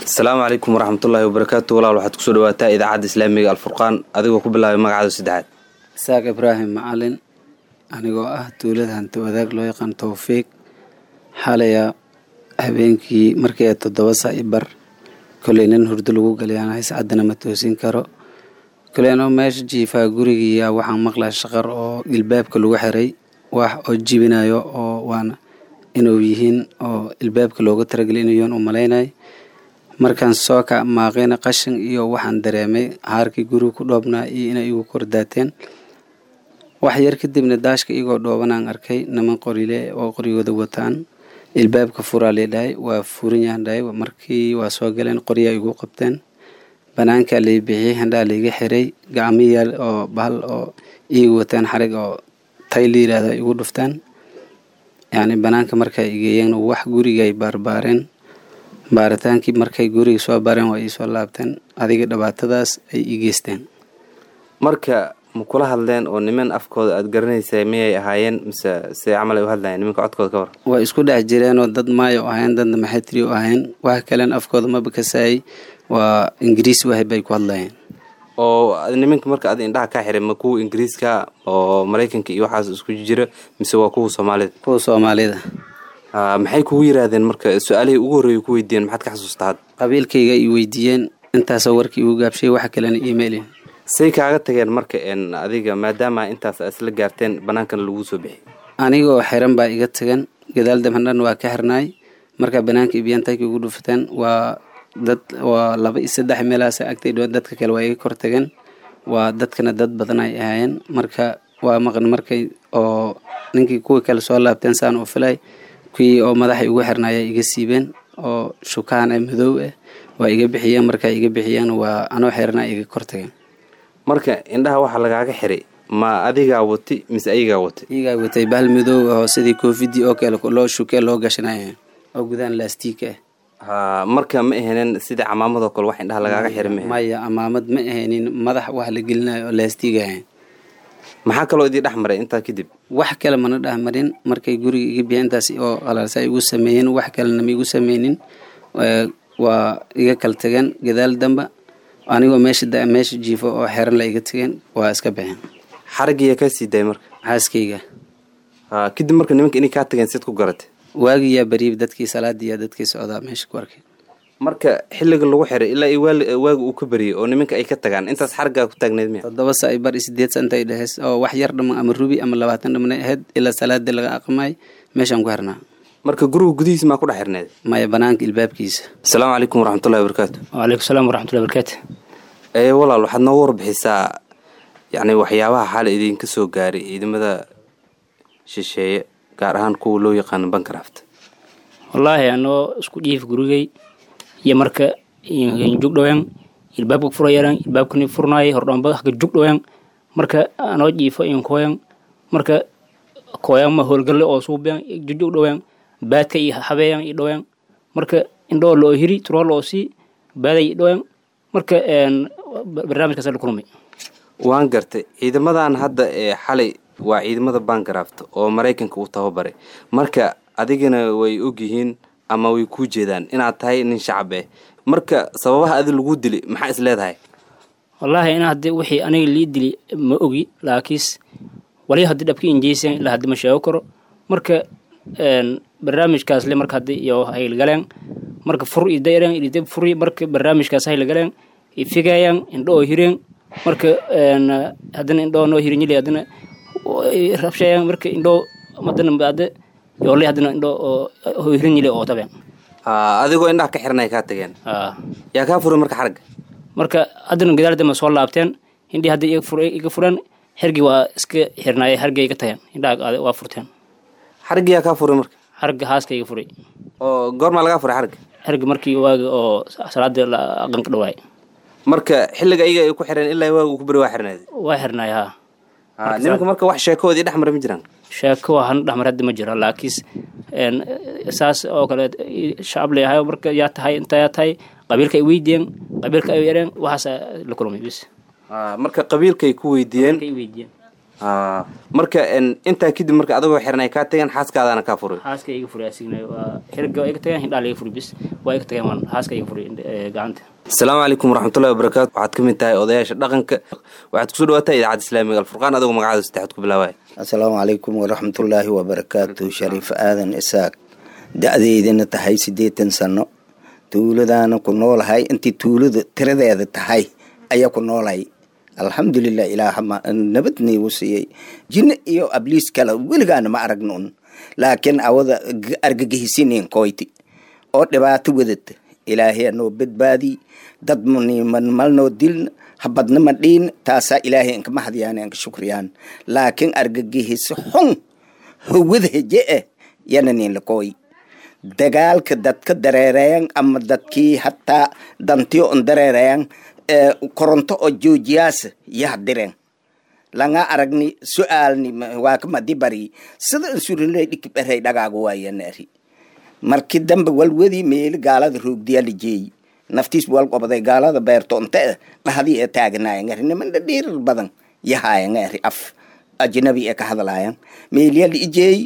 asalaamu calaykum waraxmatullaahi wabarakaatu walaal waxaad kusoo dhawaataa idaacadda islaamiga alfurqaan adigoo ku bilaabay magacaada saddexaad isaaq ibraahim macalin anigoo ah tuulada hanti wadaag loo yaqaan towfiiq xalaya habeenkii markii toddoba saa i bar koley nin hurdo lagu galayaan hays caddana ma toosin karo koley anoo meesha jiifaa gurigiiyaa waxaan maqlaa shaqar oo ilbaabka lagu xiray wax oo jibinayo oo waana inuu yihiin oo ilbaabka looga talagelay inuu yahan u malaynay markaan soo ka maaqayna qashin iyo waxaan dareemay haarkii guriga ku dhoobnaa iyo inay igu kordaateen wax yar kadibna daashka igoo dhoobanaan arkay niman qorile oo qorigooda wataan ilbaabka furaa leedhahay waa furin yahan dhahay markii waa soo galeen qoryaa igu qabteen banaankaa lay bixiyey handhaa layga xiray gacmiyaal oo bahal oo iiga wataan xarig oo tay la yidhaahda igu dhuftaan yacni banaanka markay igeeyeen wax gurigay baarbaareen baaritaankii markay guriga soo baareen waa iisoo laabteen adiga dhibaatadaas ay ii geysteen marka ma kula hadleen oo niman afkooda aad garanaysa miyay ahaayeen mise se camal ay u hadlayeen nimanka codkooda ka war waa isku dhex jireenoo dad maayo ahayn dadna maxatri u ahayn wax kalen afkooda maba kasaayay waa ingiriis wahay bay ku hadlayeen oo nimanka marka adi indhaha kaa xiray ma kuwa ingiriiska oo maraykanka iyo waxaas isku jira mise waa kuwa soomaalida kuwa soomaalida maxay kugu yiraahdeen marka su-aalihii ugu horreeya ku weydiiyeen maxaad ka xasuusta had qabiilkayga i weydiiyeen intaasoo warkii igu gaabshay wax kalena emailin say kaaga tageen marka n adiga maadaama intaas aad isla gaarteen bannaankana laguu soo bixiyay anigoo xiran baa iga tagan gadaal damhandhan waa ka xirnaay marka banaanka ibiyantayka ugu dhufateen waa dad waa laba iyo saddex meelahaas agtay dhow dadka kale waa iga kor tageen waa dadkana dad badan ay ahaayeen marka waa maqan markay oo ninkii kuwii kale soo laabteen saan u filay kuwii oo madaxay ugu xirnaaya iga siibeen oo shukaan ee madow ah waa iga bixiyeen markaa iga bixiyeen waa anoo xirnaa iga kor tageen marka indhaha waxaa lagaaga xiray ma adigaa wati mise ayagaa watay iyagaa watay bahal madow oo sidii koofidii oo kale loo shukee loo gashanaya oo gudaan laastiik ah ha marka ma ahaynin sida camaamadoo kale wax indhaha lagaaga xiray ma maya amaamad ma ahaynin madax wax la gelinayo oo laastiig ahayn maxaa kaloo idii dhex maray intaa kadib wax kale mana dhexmarin markay guriga iga biya intaas oo qalaalsa igu sameeyeen wax kalena ma igu sameynin waa iga kala tageen gadaal damba anigoo meesha meesha jiifo oo xeran la iga tageen waa iska baxeen xaragiyaa kaa sii daayay marka xaaskayga ha kadib marka nimanka inay kaa tageen sid ku garatay waagiyaa beriib dadkii salaadiiyaa dadkii socdaa meesha ku arkay marka xilliga lagu xiray ilaa iyo waaga uu ka beriyay oo nimanka ay ka tagaan intaas xargaa ku taagneyd miya toddoba saa i bar iyo sideed sa intay dheheys oo wax yar dhaman ama rubi ama labaatan dhamanay ahayd ilaa salaadii laga aqmaay meeshaan ku xirnaa marka guriga gudihiisa maa ku dhex xirneed maya banaanka ilbaabkiisa asalaamu calaykum waraxmatullahi wabarakaatu wacalaykum salaam waraxmatullahi barakaatu ee walaal waxaad nooga warbixisaa yacni waxyaabaha xaala idinka soo gaaray ciidamada shisheeye gaar ahaan kuwa loo yaqaano bancraft wallaahi anoo isku dhiif gurigay iyo marka jugdhowen ilbaabka furayaran ilbaabkani furnaayay hordhoonba haka jugdhowen marka anoo jiifo inkoyan marka koyan ma howlgalle oo suuben jujugdhowen baadka iyo habeeyan i dhowen marka indhoo loo hiri turoo loo sii baaday i dhowen marka barnaamijkaas la kulmay waan gartay ciidamadan hadda ee xalay waa ciidamada bancraft oo maraykanka uu tababaray marka adigana way ogyihiin ama way kuu jeedaan inaad tahay nin shacab eh marka sababaha adi lagu dili maxaa is leedahay wallaahi in haddi wixii aniga lii dili ma ogi laakiis wali haddii dhabki injeysan ilaa haddi ma sheego karo marka barnaamijkaas le marka haddi iyo haylgaleen marka fur iyo dayren idib furi marka barnaamijkaas haylgaleen ifigayan indho oo hireen marka haddana indhoo noo hirinyili haddana rabshayan marka indhoo haddana baade yoolay haddana indho oo hirinyili oo tabeen adigoo indhaha ka xiranay kaa tageen yaa kaa furay marka xaragga marka haddana gadaal dambe soo laabteen indhii hadda iga fureen xergii waa iska xirnaayay xargii iga tageen indhaha waa furteen xaraggi yaa kaa furay marka xarga haaska iga furay oo goormaa lagaa furay xaragga xergi markii waaga oo salaada aqanka dhawaay marka xilliga iyaga ay ku xireen ilaa waaga uu ku beri waa xirneed waa xirnaay haa nimanka marka wax sheekoodii dhex mara ma jiraan sheeko waxaan dhexmar hadda ma jiro laakiis saas oo kale shacab leeyahay marka yaa tahay inta yaa tahay qabiilka ay weydiiyeen qabiilka ay yareen waxaas la kulmay bis marka qabiilkay ku weydiiyeen ay weydiiyeen Ah, marka en, intaa kadib marka adagoo xiran ay kaa tageen xaaskaadaana kaa furay xaaska iga furay asigna waa xiriga waa iga tageen hindhaa iga furay bis waa iga tageen waan xaaska iga furay eh, gacanta asalaamu calaykum waraxmatullahi wabarakaatu waxaad ka mid tahay odayaasha dhaqanka waxaad kusoo dhawaataa idaacadda islaamiga alfurqaan adagoo magacaada saddexaad ku bilaabaya asalaamu calaykum waraxmatullaahi wabarakaatu shariif aadan isaaq da-deydana tahay siddeetan sano tuuladaana ku noolahay intii tuulada tiradeeda tahay ayaa ku noolahay alxamdulilah ilaaha ma- nabadniigu siiyey jinne iyo abliis kale weligaana ma aragno un laakiin awada g- argagixisiniin koyti oo dhibaato wadata ilaahay anoo badbaadi dad maniman malnoo dilna habadna ma dhiin taasaa ilaahay inka mahadiyaan inka shukriyaan laakiin argagixiso xun howada heje eh yana nin lakooy dagaalka dadka dareerayan ama dadkii hataa dantiyo on dareerayan ee koronto oo joojiyaasa yaha direen langa aragni su-aalni ma- waa kamadi bari sida insurinley dhiki dherey dhagaagu waayanaari markii dambe walwadi meeli gaalada roogdiya la jeeyi naftiis wal qobaday gaalada beerto inte dhahdii ee taaganayan ari niman dhadhiirar badan yahayan ari af ajnabi ee ka hadlayan meeliya la ijeeyi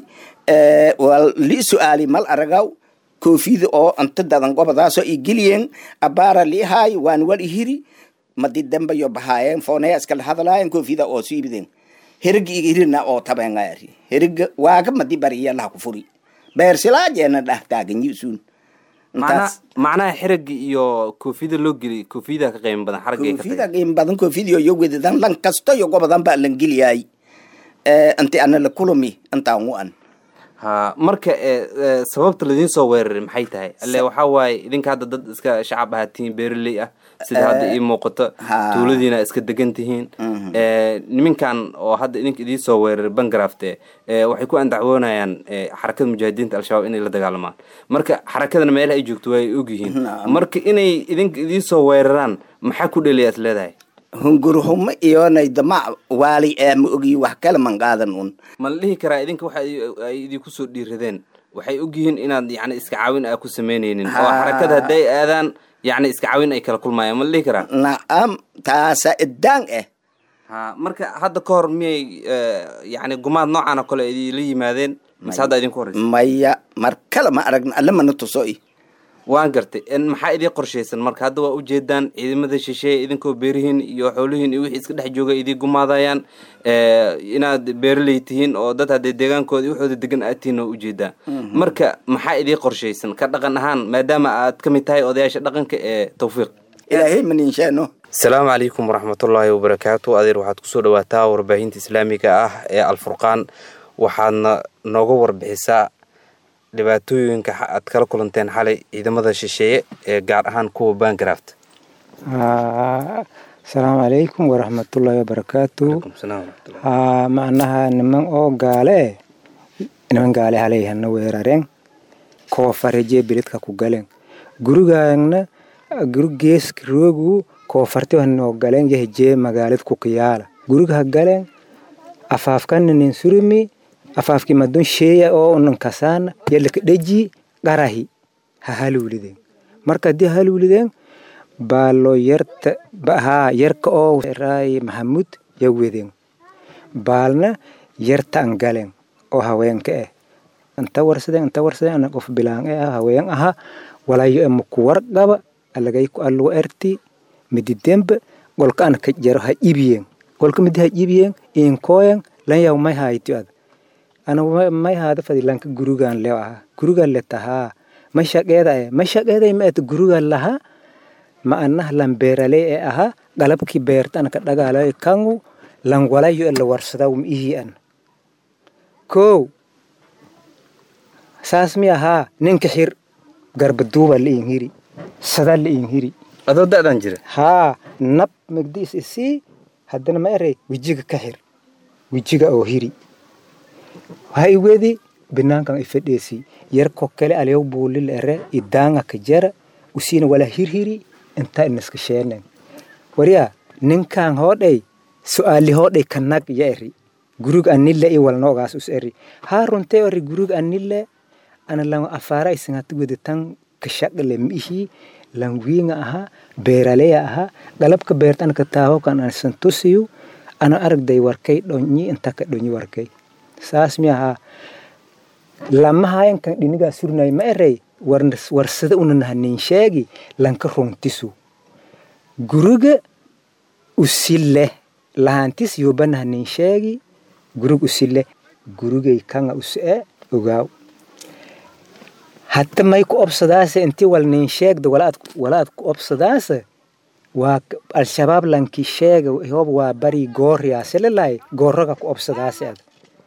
wal li su-aali mal aragaw koofida oo anta dadan gobadaasoo i geliyeen abaara liihaay waan wal ihiri madi dambe yo bahaayeen foonaya iskala hadlaayeen koofida oo siibideen herigi ihirina oo tabengaari heriga waaga madi bariya laha ku furi beersilaajeena dhah taaganyisun macnaha macnaha xiriga iyo koofiyada loo geliy koofiyada ka qiimo badan xaragga ay ka koofida tageen qiim badan koofidio yo wedadan lan kasto yo gobadan baa lan geliyaay inti ana la kulumi intaan u an ha marka ee, ee, sababta ladiin soo weeraray maxay tahay alle waxaa waaye idinka hadda dad iska shacab ahaatiin beeraley ah sida hadda ii muuqato ha. tuuladiina iska degan tihiin Ee, niminkan oo hadda idinka idiin soo weeraray bangarafte ee, waxay ku andacwoonayaan ee, xarakada mujaahidiinta al-shabaab inay la dagaalamaan marka xarakadana meelaha ay joogto way ogyihiin marka inay idinka idiin soo weeraraan maxaa ku dheliya is leedahay hunguruhumo iyonay damac waali ee ma ogi wax kale man qaadan un ma la dhihi karaa idinka waxa ay- ay idinku soo dhiiradeen waxay ogyihiin inaad yani iska caawin aa ku samaynaynin oo Ha. xarakada hadday aadaan yani iska caawin ay kala kulmayaan ma la dhihi karaa nacam taasa idaan eh ha marka hadda ka hor miyay eh, yani gumaad noocan oo kale idinla yimaadeen mise hadda idinku horeysa maya mar kale ma aragna alle mana tuso i waan gartay En maxaa idiin qorshaysan marka hadda waa ujeedaan ciidamada shisheeye idinkoo beerihiin iyo xoolihiin iyo wixii iska dhex jooga idiin gumaadayaan Eh, inaad beeraley tihiin oo dad haddee deegaankooda iyo waxooda degan aad tihiin oo ujeedaa marka maxaa idiin qorshaysan ka dhaqan ahaan maadaama aad ka mid tahay odayaasha dhaqanka ee tawfiiq ilaahay maninsheeno asalaamu calaykum waraxmatullaahi wabarakaatu adeer waxaad kusoo dhawaataa warbaahinta islaamiga ah ee alfurqaan waxaadna nooga warbixisaa dhibaatooyinka xa- aad kala kulanteen xalay ciidamada shisheeye ee gaar ahaan kuwa bancraft Ah, asalaamu calaykum waraxmatullaahi wabarakaatu haa macnaha niman oo gaale niman gaale halay hana weerareen koofarejee beledka ku galeen gurigaana guri geeska roogu koofarti hanoo galeen yahjee magaalad ku kiyaala guriga ha galeen afaafkana nin surumi afaafki madun sheeya oo unan kasaana yalaka dheji qarahi ha haluulideen marka haddii haluulideen baalo yarta haa yarka oo raay maxamud ya wedeen baalna yarta an galeen oo haweenka eh inta warsadeen inta warsadeen ana qof bilaan eh haween aha walayo e muku warqaba alagay ku allugu erti mididemba golka an ka jaro ha ibiyeen golka midi ha ibiyeen inkooyan lan yaw may haayto ad ana ma- may haada fadi lanka gurigan leo aha gurigan le tahaa ma shaqeeda eh ma shaqeeday ma et gurigan laha ma anah lan beeraley ee ahaa qalabkii beerta an ka dhagaalayo kangu lan walayo e la warsadaw ma ihii an kow saas mi ahaa ninka xir garbaduuba la iin hiri sada la iin hiri adoo da-dan jira haa nab migdi is isii haddana ma erey wejiga ka xir wejiga oo hiri waxa iwedi binaankan ifadheesi yarko kale alyow buulil ere idaanga ka jara usiina wala hirhiri inta inaska sheenen waryaa ninkan hoodhay su'aali hoodhay kanag ya eri gurug anile i walnoogaas us eri haa runtee eri gurug anile ana lan afaara isingati wedetan kashaqle miihi lan wiinga aha beeraleya aha qalabka beertan ka taaho kan ansan tusiyu ana aragday warkay dhonyi inta ka dhonyi warkay saas mi ahaa lamahayan kan dhinigaa surnay ma erey warsada una nahanin sheegi lanka runtisu guriga usille lahantis yoba nahanin sheegi gurig usille gurigay kanga us'e ogaaw hatta may ku obsadaase inti wal nin sheegda walaad ku obsadaase waa al-shabaab lanki sheega hob waa bari gooriyaaselelay goorraga ku obsadaase ad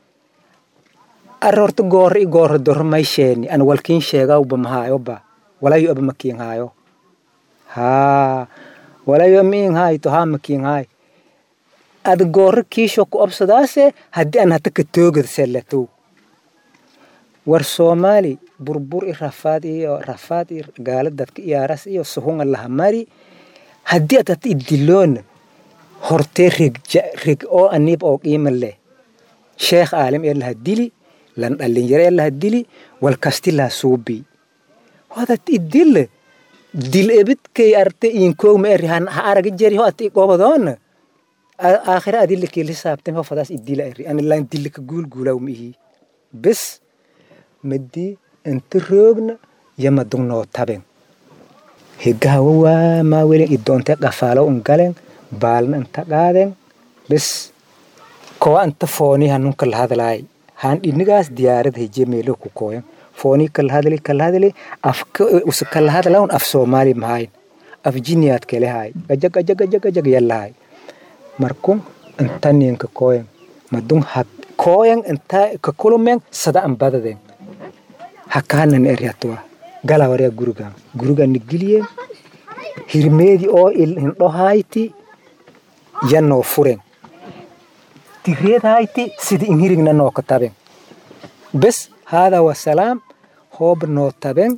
ar horta goorra i goorra dorro may sheeni ana walkiin sheegawba mahaayoba walayo aba makiin haayo haa walayo miin haayto haa makiin haay ad goorra kiisho ku obsadaase haddii an hata ka toogad sellatow war soomaali burbur i rafaad iyo rafaad i gaala dadka iyaaras iyo suhunga lahamari haddii ad hata idiloona hortee reg oo aniib oo qiima leh sheekh aalim ee laha dili lan dhalinyaro ee laha dili wal kasti laha suubi hodat idille dil ebidkay arte iinkoog ma eri ha araga jeri ho ata iqobadoona aakhira adille kii lisaabtan ho fadaas idila eri ani lan dille ka guulguulaw ma ihi bes madii inta roogna yama dugnoo taben hegahawa waa maa welen idoonte qafaalo un galen baalna inta qaaden bes kowa inta fooni hanunka lahadlaay han dhinigaas diyaarad heje meelo ku kooyan fooni kalahadli kalahadli afka usa kalahadlaun af soomaali mahayn af jiniyaad kele haay gajag gajag gajag gajag yallahay markun inta ninka kooyan madun had kooyan inta ka kulumen sada an badaden hakaanan eri hatuwa gala warya gurigan gurigan nigiliyen hirmeedi oo hindho hayti yanoo furen tireed hayti sidi in hirigna noo ka taben bes hada wasalaam hoob noo taben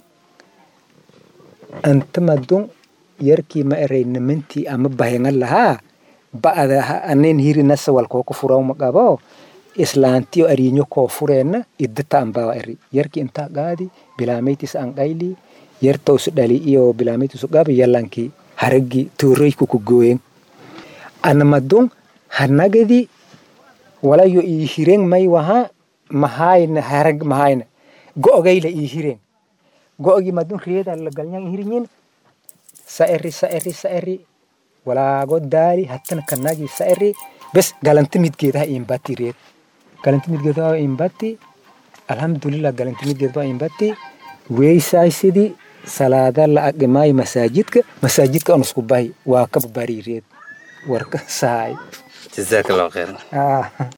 anta madun yarkii ma erey nimantii ama bahengan lahaa ba'ada anen hirinasa walkoo ku furaw ma qabo islaantiyo ariinyo koo fureenna iddata anbawa eri yarki inta qaadi bilaameytis an qayli yarta usu dhali iyo bilaameytis u qabi yalanki haragi tuurayku ku gooyen anamadun hanagadi walayo ii hiren may waha mahayna harag mahayna go'ogayla ii hiren go'ogi madun reeda la galnyang hirinyin sa eri sa eri sa eri walaago daali hattana kanagi sa eri bes galanta midgeedaha iimbati reed galanti midgeedaha iimbati alhamdulillah galanti midgeedaha iimbati weysaaysidi salaada la aqimaayo masaajidka masaajidka aan isku bahi waa ka bari reed warka sahay jazaak allahu khayran